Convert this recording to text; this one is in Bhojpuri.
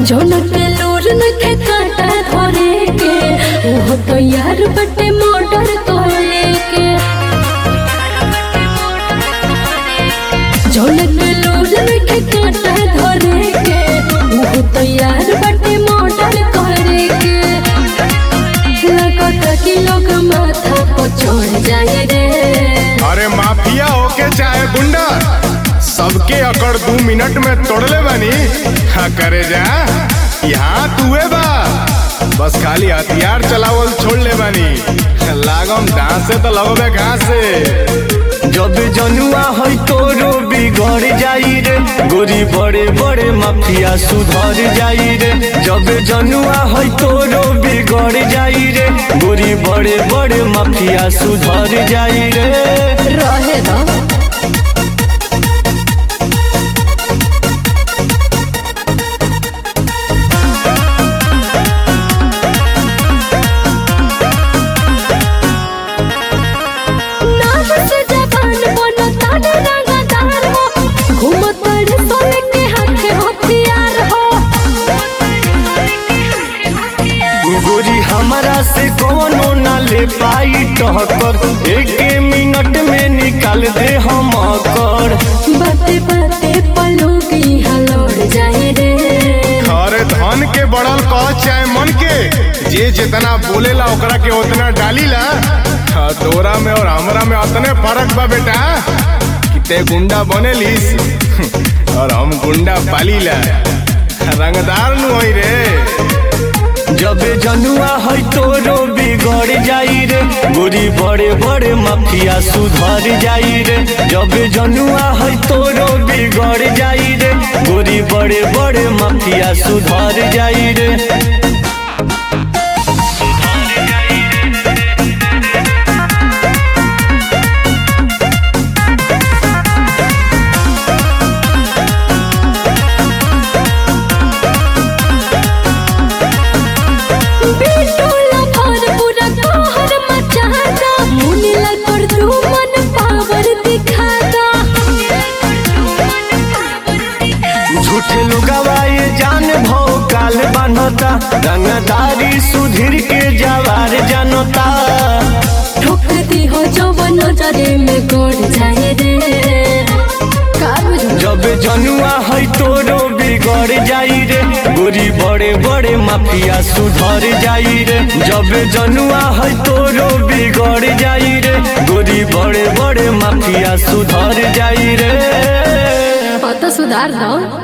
झोनक लोर नखे काटा धरे के ओहो तो यार बटे मोटर तोले के झोनक लोर नखे काटा धरे के ओहो तो यार बटे मोटर करे के लगता कि लोग माथा पर चढ़ जाए रे अरे माफिया होके चाहे गुंडा सबके अकड़ दू मिनट में तोड़ले बानी हाँ करे जा यहाँ तुए बा बस खाली हथियार चलावल छोड़ ले बानी लागम डांस से तो लगबे कहाँ से जब जनुआ है तोरो बिगड़ जाई रे गोरी बड़े बड़े माफिया सुधर जाई रे जब जनुआ है तोरो बिगड़ जाई रे गोरी बड़े बड़े माफिया सुधर जाई रे रहे ना नाम से जवान बनो ताने रंगदार हो घूमत बड़े सोने के हाथ हथियार हो गोरी हमारा से कोनो ना ले पाई टहकर एक मिनट में निकाल दे हम कर बाते बाते पलोगी हलोड़ जाए रे अरे धन के बढ़ल कह चाहे मन के जे जितना बोलेला ओकरा के उतना डालीला हाँ, तोरा में और हमरा में उतने फर्क बा बेटा कि ते गुंडा बनेलिस और हम गुंडा पालीला रंगदार नु होई रे जब जनुआ है तोरो बिगड़ जाई रे गोरी बड़े बड़े माफिया सुधर जाई रे जब जनुआ है तोरो बिगड़ जाई रे गोरी बड़े बड़े माफिया सुधर जाई रे बिटूला भर पूरा कहर मचाता मुनीला कर तू मन पावर दिखाता झूठे लोगवा ये जान भो काल बनता रंगदारी सुधीर के जवार जनता ठोक दी हो जवन नजरे में गड़ जाए रे का बुझो जब जनुआ है तोरो बिगड़ जाई रे गोरी बड़े बड़े माफिया सुधर जाई रे जब जनुआ है तोरो बिगड़ जाई रे गोरी बड़े बड़े माफिया सुधर जाई रे पता सुधार दो